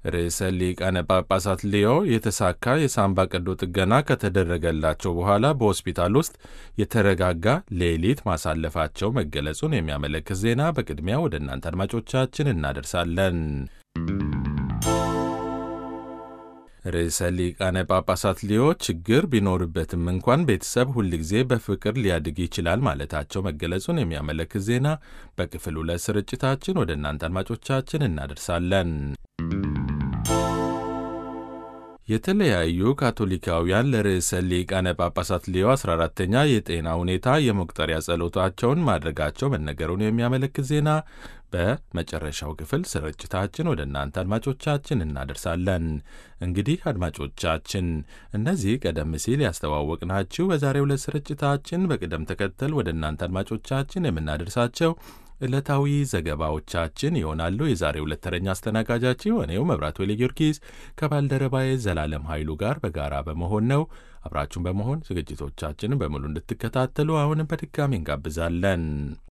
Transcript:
ርዕሰ ሊቃነ ጳጳሳት ሊዮ የተሳካ የሳምባ ቀዶ ጥገና ከተደረገላቸው በኋላ በሆስፒታል ውስጥ የተረጋጋ ሌሊት ማሳለፋቸው መገለጹን የሚያመለክት ዜና በቅድሚያ ወደ እናንተ አድማጮቻችን እናደርሳለን። ርዕሰ ሊቃነ ጳጳሳት ሊዮ ችግር ቢኖርበትም እንኳን ቤተሰብ ሁልጊዜ በፍቅር ሊያድግ ይችላል ማለታቸው መገለጹን የሚያመለክት ዜና በክፍል ሁለት ስርጭታችን ወደ እናንተ አድማጮቻችን እናደርሳለን። የተለያዩ ካቶሊካውያን ለርዕሰ ሊቃነ ጳጳሳት ሊዮ 14ተኛ የጤና ሁኔታ የመቁጠሪያ ጸሎታቸውን ማድረጋቸው መነገሩን የሚያመለክት ዜና በመጨረሻው ክፍል ስርጭታችን ወደ እናንተ አድማጮቻችን እናደርሳለን። እንግዲህ አድማጮቻችን እነዚህ ቀደም ሲል ያስተዋወቅናችሁ በዛሬው ዕለት ስርጭታችን በቅደም ተከተል ወደ እናንተ አድማጮቻችን የምናደርሳቸው ዕለታዊ ዘገባዎቻችን ይሆናሉ። የዛሬ ሁለት ተረኛ አስተናጋጃችን እኔው መብራት ወሌ ጊዮርጊስ ከባልደረባዬ ዘላለም ኃይሉ ጋር በጋራ በመሆን ነው። አብራችሁን በመሆን ዝግጅቶቻችንን በሙሉ እንድትከታተሉ አሁንም በድጋሚ እንጋብዛለን።